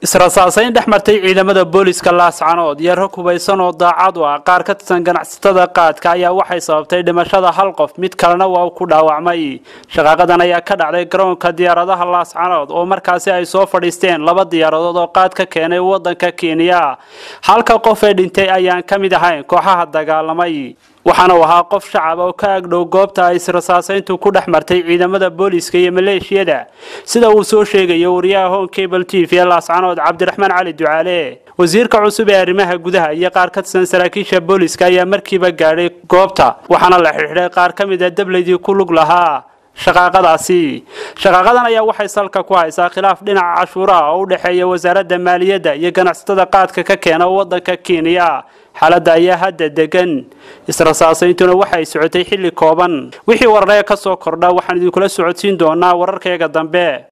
israsaasayn dhex martay ciidamada booliska laascanood iyo rag hubaysan oo daacad u ah qaar ka tirsan ganacsatada qaadka ayaa waxay sababtay dhimashada hal qof mid kalena waa ku dhaawacmay shaqaaqadan ayaa ka dhacday garoonka diyaaradaha laascanood oo markaasi ay soo fadhiisteen laba diyaaradood oo qaad ka keenay wadanka kenya halka qof ee dhintay ayaan ka mid ahayn kooxaha dagaalamay waxaana uu ahaa qof shacab oo ka agdhow goobta ay israsaasayntu ku dhex martay ciidamada booliska iyo maleeshiyada sida uu soo sheegayo wariyaha home cable t v ee laascanood cabdiraxmaan cali ducaale wasiirka cusub ee arrimaha gudaha iyo qaar ka tirsan saraakiisha booliska ayaa markiiba gaadhay goobta waxaana la xidhiidhay qaar ka mid a dableydii ku lug lahaa shaqaaqadaasi shaqaaqadan ayaa waxay salka ku haysaa khilaaf dhinaca cashuuraha oo u dhexeeya wasaaradda maaliyadda iyo ganacsatada qaadka ka keena wadanka kenya xaaladda ayaa hadda degan israsaasayntuna waxay socotay xilli kooban wixii wararee ka soo kordha waxaan idinkula socodsiin doonaa wararkayga dambe